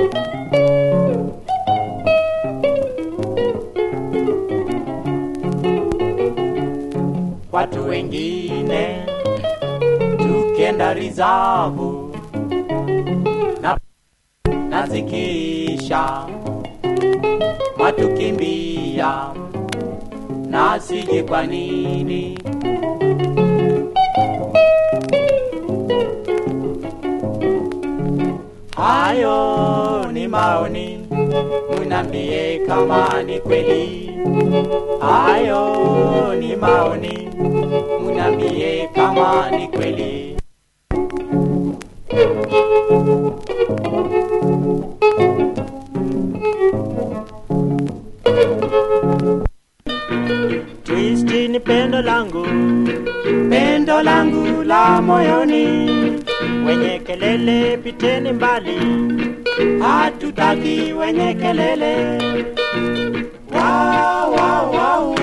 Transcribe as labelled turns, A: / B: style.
A: watu wengine tukienda rizavu na, na zikisha matukimbia na siji kwa nini hayo ni maoni munambie kama ni kweli hayo ni maoni munambie kama ni kweli
B: Twisti ni pendo langu,
A: pendo langu la moyoni
B: wenye kelele piteni mbali,
A: hatutaki wenye kelele wow, wow, wow,